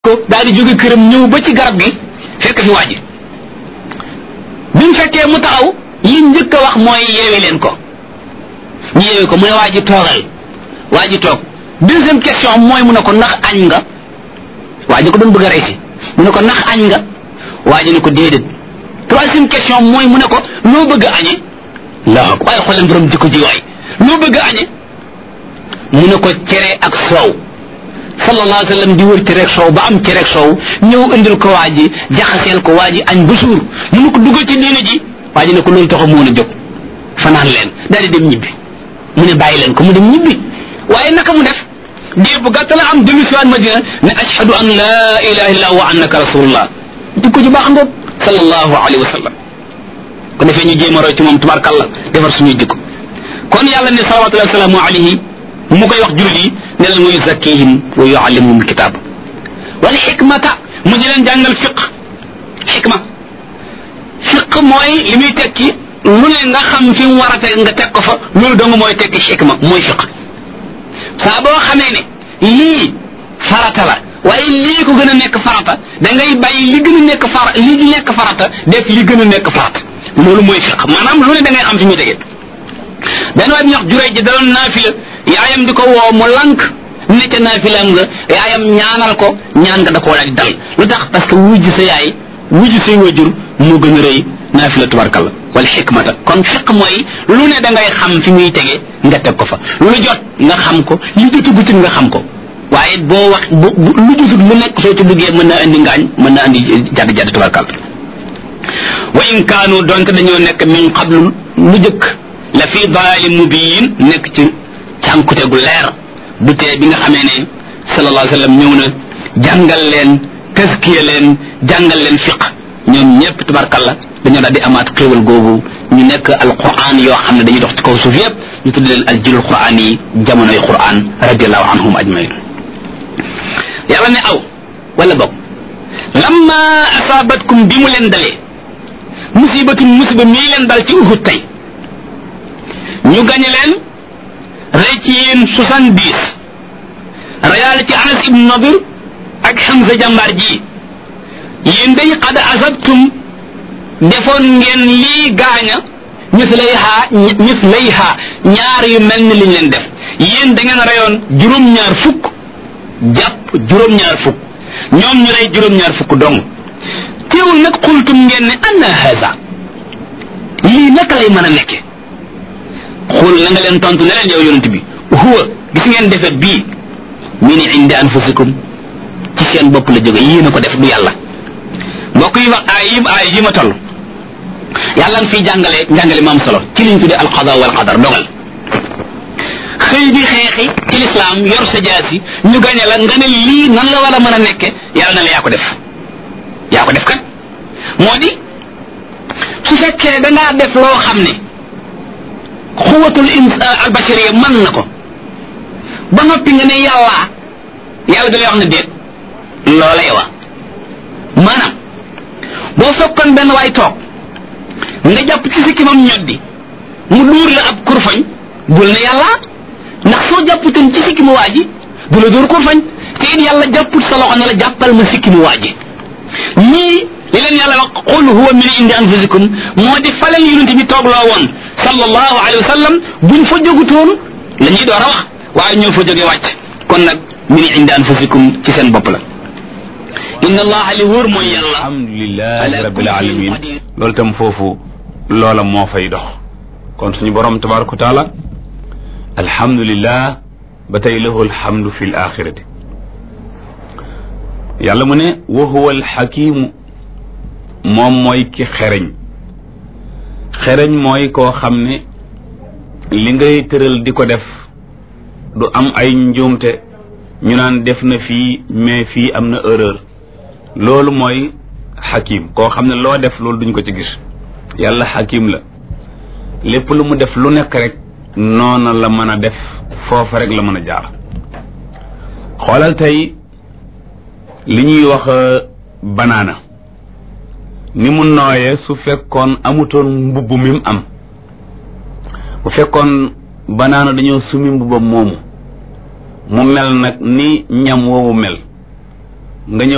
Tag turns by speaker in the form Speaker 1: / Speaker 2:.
Speaker 1: ko daal di jóge këram ñëw ba ci garab gi fekk fi waa ji bi mu fekkee mu taxaw li njëkk a wax mooy yeewi leen ko ñu yeewi ko mu ne waa ji toogal waa ji toog deuxième question mooy mu ne ko ndax añ nga waa ji ko doon bëgg a rey si mu ne ko ndax añ nga waa ji ne ko déedéet troisième question mooy mu ne ko loo bëgg a añe laa waaye xool leen borom jikko ji waay loo bëgg a añe mu ne ko cere ak soow sallallahu alayhi wa sallam di wër cere ak soow ba am cere ak soow ñëw indil ko waa ji jaxaseel ko waa ji añ ba suur mu ne ko duggal ci diine ji waa ji ne ko loolu taxaw mu woon a jóg fanaan leen daal di dem ñibbi mu ne bàyyi leen ko mu dem ñibbi waaye naka mu def diir bu gàtt la am dellu si waat madina ne ashhadu an la ilaha illa wa annaka rasulullah jikko ji baax ngoog sallallahu alayhi wa sallam ko defee ñu jéem a roy ci moom tubaarkàlla defar suñuy jikko kon yàlla ne salawatullahi wasalaamu alayhi mu koy wax jullit yi ne leen wa yuzakkihim wa yuallimuhum alkitab wal xikmata mu di leen jàngal fiq xikma fiq mooy li muy tekki lu ne nga xam fi mu war a teg nga teg ko fa loolu dong mooy tekki xikma mooy fiq saa boo xamee ne lii farata la waaye lii ko gën a nekk farata da ngay bàyyi li gën a nekk fara li nekk farata def li gën a nekk farata loolu mooy fiq maanaam lu ne da ngay xam fi muy tegee benn waay bi ñuy wax juray ji daloon naafila yaayam di ko woo mu lank ne ca naafilaam nga yaayam ñaanal ko ñaan nga da koo daal di dal lu tax parce que wujj sa yaay wujj say wajur moo gën a rëy naafila tubarkalla wala xikmata kon fiq mooy lu ne da ngay xam fi muy tege nga teg ko fa lu jot nga xam ko li jotugutit nga xam ko waaye boo wax bu lu jotut lu nekk soo ci duggee mën na andi ngaañ mën na andi jadd jadd tubarkalla wa in kaanu donte dañoo nekk min qablu lu jëkk la fi dalaalin mubiin nekk ci cànkute gu leer du tee bi nga xamee ne sallallahu alayhi wa sallam ñëw na jàngal leen taskiya leen jàngal leen fiq ñoom ñëpp tubarkalla dañoo daal di amaat xéewal googu ñu nekk alquran yoo xam ne dañuy dox ci kaw suuf yëpp ñu tudd leen aljilul quran yi jamonoy quran radiallahu anhum ajmain yàlla ne aw wala bokk lamma asaabatkum bi mu leen dalee musibatun musiba mii leen dal ci uhud tey ñu gañe leen rey ci yéen soixante-dix reyaale ci anas ibn nadir ak Hamza jàmbaar ji yéen day qad asabtum defoon ngeen lii gaaña mislayha mislayha ñaar yu mel ni liñ leen def yéen da ngeen reyoon juróom-ñaar fukk jàpp juróom-ñaar fukk ñoom ñu rey juróom-ñaar fukk dong teewul nag xultum ngeen ne anna haza lii naka lay mën a nekke xul na nga leen tontu ne leen yow yonent bi huwa gis ngeen defet bii min indi anfusikum ci seen bopp la jóge yéen a ko def du yàlla mbokk yi wax ay yi ay yi ma toll yàlla nga fiy jàngale njàngale ma am solo ci liñ tuddee alqada wal qadar dogal xëy di xeexi ci lislaam yor sa jaasi ñu gañe la nga ne lii nan la war a mën a nekke yàlla na la yaa ko def yaa ko def kat moo di su fekkee da ngaa def loo xam ne xuwatul ins albashariya mën na ko ba noppi nga ne yàlla yàlla da lay wax ne déet loolay wax maanaam boo fekkoon benn waay toog nga jàpp ci sikkimam ñoddi mu duur la ab kurfañ bul ne yàlla ndax soo jàpputoon ci sikkimu waa ji du la dóor kurfañ te it yàlla jàpput sa loxo ne la jàppal ma sikkimu waa ji ñii li leen yàlla wax qul huwa min indi anfusikum moo di fa leen yonent bi toog loo woon sallallahu alayhi wa sallam buñ fa jógutoon la ñuy door a wax waaye ñoo fa jóge wàcc kon nag min indi anfusikum ci seen bopp la inna allaha li wóor mooy yàlla
Speaker 2: alhamdulilahi rabbil alamin loolu tam foofu loola moo fay dox kon suñu borom tabaraka wa taala alhamdulillah ba tey lahu alhamdu fi l axirati yàlla mu ne wa huwa alxakimu moom mooy ki xereñ xereñ mooy koo xam ne li ngay tëral di ko def du am ay njuumte ñu naan def na fii mais fii am na erreur loolu mooy xakim koo xam ne loo def loolu duñ ko ci gis yàlla xakim la lépp lu mu def lu nekk rek noona la mën a def foofa rek la mën a jaar xoolal tey li ñuy wax banaana ni mu nooyee su fekkoon amutoon mbubb mi mu am bu fekkoon banaana dañoo sumi mbubbam moomu mu mel nag ni ñam woowu mel nga ñëw